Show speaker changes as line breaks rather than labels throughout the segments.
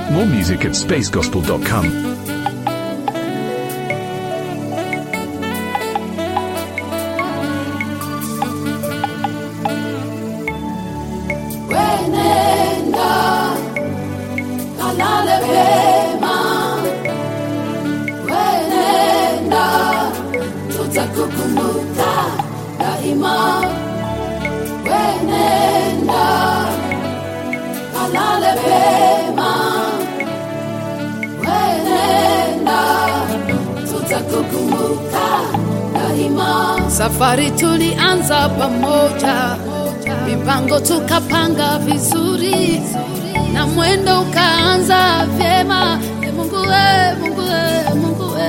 More music at spacegospel.com.
Wenenda kalale pema, wenenda tutakukumbuka daima. Wenenda kalale pema, wenenda tutakukumbuka daima. Safari tulianza pamoja, mipango tukapanga vizuri, na mwendo ukaanza vyema. E Mungu we, Mungu we, Mungu we.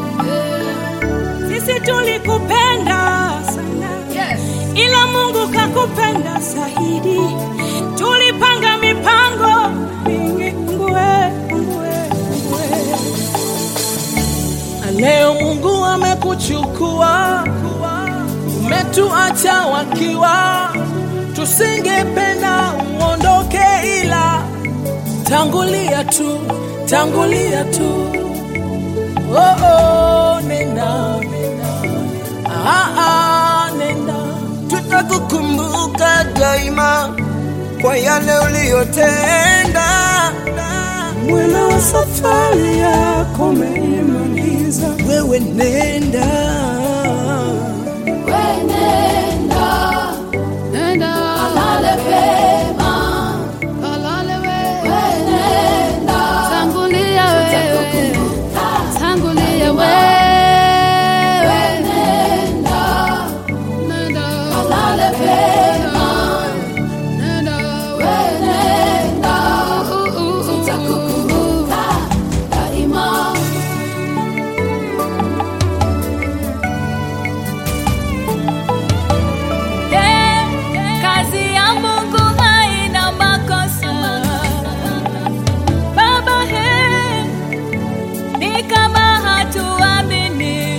Sisi tulikupenda sana
Yes.
ila Mungu kakupenda zaidi. Tulipanga mipango mingi, Mungu we, Mungu we, Mungu we. Na Leo Mungu amekuchukua, umetuacha wakiwa, tusingependa uondoke, ila tangulia tu, tangulia tu. Oh, oh, nenda, nenda. Ah, ah, nenda.
tutakukumbuka daima kwa yale uliyotenda.
Mwendo wa safari yako umeimaliza, wewe nenda.
Wenenda, nenda kalale pema, kalale we. Wenenda, tangulia wewe, tangulia wewe. Wenenda, nenda kalale pema, nenda wenenda, tutakukumbuka daima.
Kazi ya Mungu haina makosa. Baba, he, ni kama hatuamini.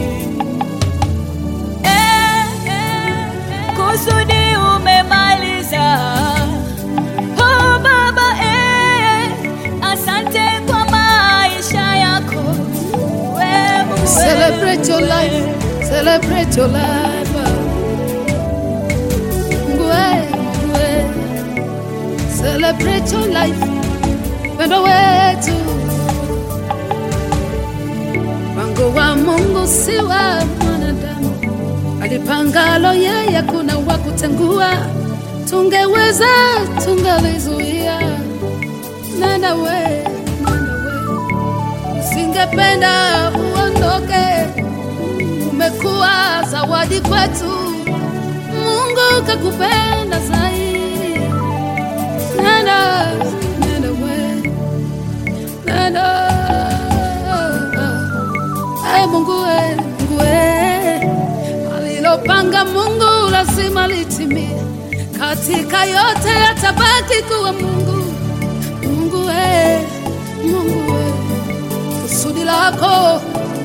Eh, eh, kusudi umemaliza. Oh, Baba, eh, asante kwa maisha yako. Wewe
Celebrate your life, celebrate your life. Ngwe, ngwe. Celebrate your life, pendo wetu. Mpango wa Mungu si wa mwanadamu, alipangalo yeye, kuna wa kutengua. Tungeweza, tungalizuia. Nenda we, nenda we singependa uondoke, umekuwa zawadi kwetu. Mungu kakupenda zaidi. Nenda, nenda we, nenda. Hey, Mungu we, Mungu we, alilopanga Mungu lazima litimie. Katika yote atabaki kuwa Mungu. Mungu we, Mungu we kusudi lako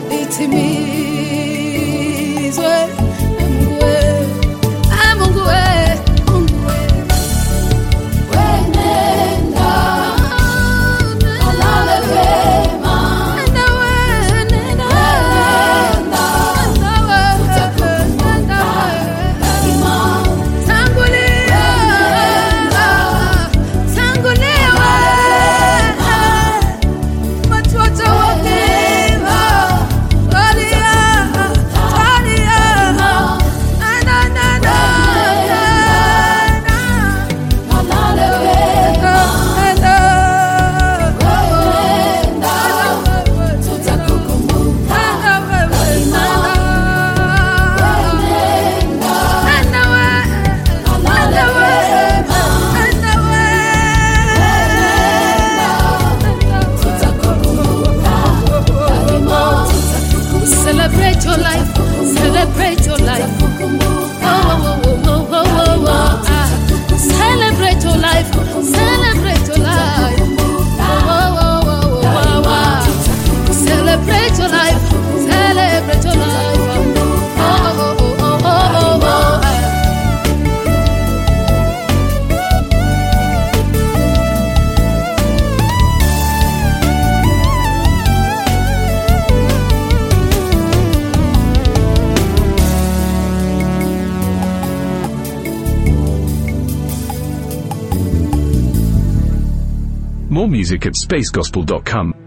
litimizwe. Mungu we, ah, Mungu we, Mungu we. Wenenda, kalale pema. Nenda we, nenda we. Nenda we, nenda we. Tangulia, tangulia we. Watoto wa mema, walia, walia,
More music at spacegospel.com.